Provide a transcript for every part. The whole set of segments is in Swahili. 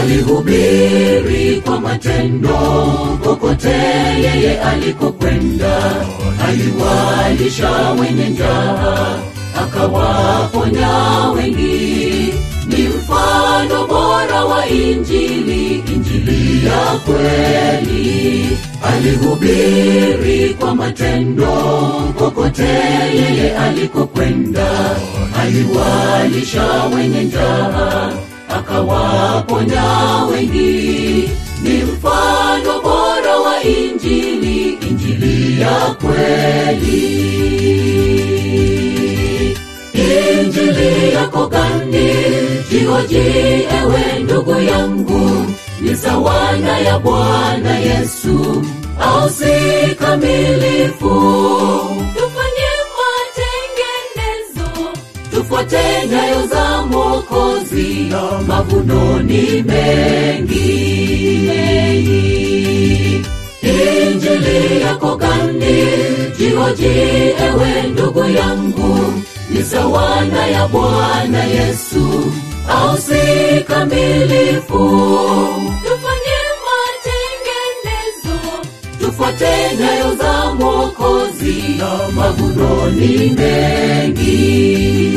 alihubiri kwa matendo kokote yeye alikokwenda aliwalisha wenye njaa akawaponya wengi ni mfano bora wa injili injili ya kweli alihubiri kwa matendo kokote yeye alikokwenda aliwalisha wenye njaa akawaponya wengi ni mfano bora wa injili injili ya kweli injili yako gani jihoji ewe ndugu yangu ni sawana ya bwana yesu au si kamilifu tufanye matengenezo tufuate nyayo za mokozi mavuno ni mengi injili yako gani jihoji ewe ndugu yangu ni sawana ya bwana yesu au si kamilifu tufanye matengenezo tufuate nyayo za mokozi mavuno ni mengi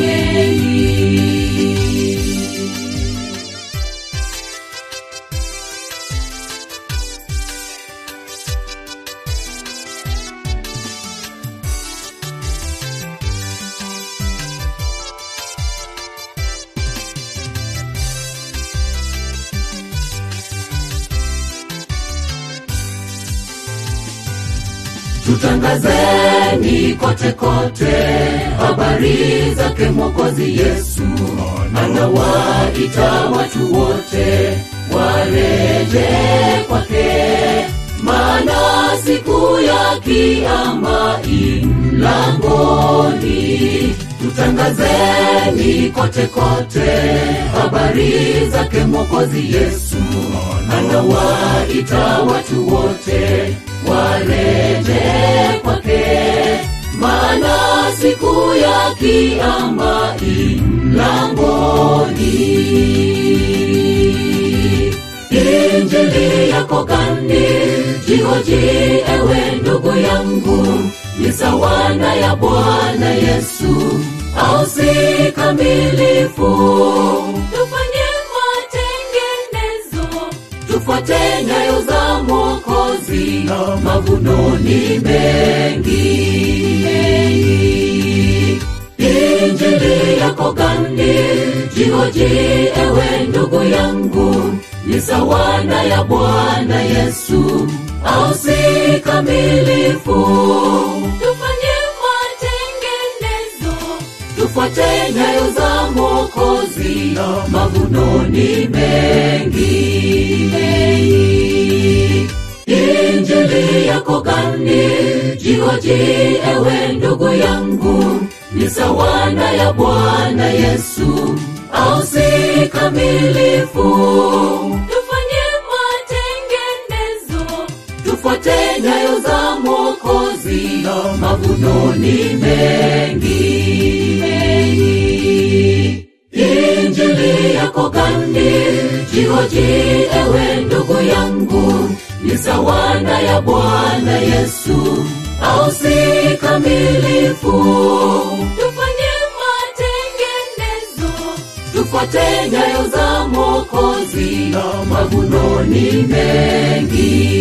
tutangazeni kote kote habari zake mwokozi yesu anawaita watu wote wareje kwake maana siku ya kiama imlangoni tutangazeni kote kote habari zake mwokozi yesu anawaita watu wote wareje kwake maana siku ya kiama imlangoni injili yako gani jihoji ewe ndugu yangu ni sawana ya bwana yesu au si kamilifu tufanye matengenezo tufuate nyayo za mokozi mavuno ni mengi injili yako gani jihoji ewe ndugu yangu ni sawana ya bwana yesu au si kamilifu tufanye matengenezo tufuate nyayo za mokozi mavuno ni mengi injili yako gani jihoji ewe ndugu yangu ni sawana ya bwana yesu au si kamilifu tufanye matengenezo tufuate nyayo za mokozi mavuno ni mengi injili yako gani jihoji ewe ndugu yangu ni sawana ya bwana yesu au si kamilifu tufanye matengenezo tufuate nyayo za mokozi mavuno ni mengi